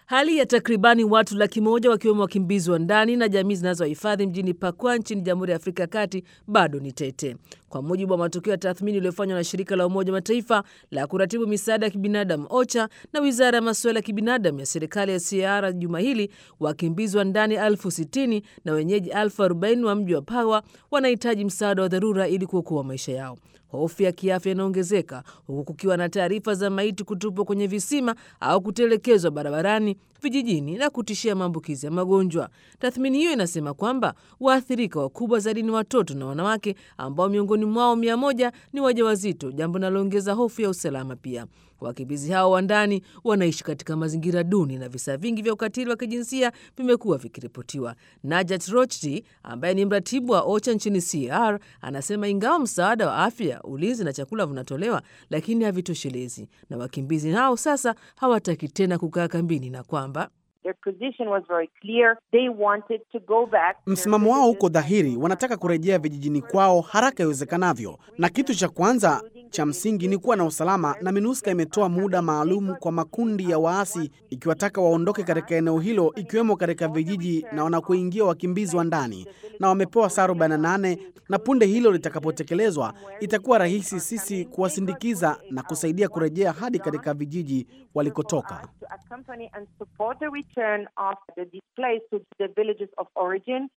Hali ya takribani watu laki moja wakiwemo wakimbizi wa ndani na jamii zinazohifadhi mjini Pakwa nchini Jamhuri ya Afrika ya Kati bado ni tete, kwa mujibu wa matokeo ya tathmini iliyofanywa na shirika la Umoja wa Mataifa la kuratibu misaada ya kibinadamu OCHA na wizara ya masuala ya kibinadamu ya serikali ya CAR. Juma hili wakimbizi wa ndani elfu sitini na wenyeji elfu arobaini wa mji wa Pawa wanahitaji msaada wa dharura ili kuokoa maisha yao. Hofu ya kiafya inaongezeka huku kukiwa na taarifa za maiti kutupwa kwenye visima au kutelekezwa barabarani, vijijini na kutishia maambukizi ya magonjwa. Tathmini hiyo inasema kwamba waathirika wakubwa zaidi ni watoto na wanawake ambao miongoni mwao mia moja ni wajawazito, jambo linaloongeza hofu ya usalama. Pia wakimbizi hao wa ndani wanaishi katika mazingira duni na visa vingi vya ukatili wa kijinsia vimekuwa vikiripotiwa. Najat Rochdi ambaye ni mratibu wa OCHA nchini CAR anasema ingawa msaada wa afya, ulinzi na chakula vinatolewa, lakini havitoshelezi, na wakimbizi hao sasa hawataki tena kukaa kambini na kwamba msimamo wao uko dhahiri, wanataka kurejea vijijini kwao haraka iwezekanavyo, na kitu cha kwanza cha msingi ni kuwa na usalama, na MINUSCA imetoa muda maalum kwa makundi ya waasi ikiwataka waondoke katika eneo hilo, ikiwemo katika vijiji na wanakoingia wakimbizi wa ndani, na wamepewa saa 48 na punde hilo litakapotekelezwa, itakuwa rahisi sisi kuwasindikiza na kusaidia kurejea hadi katika vijiji walikotoka.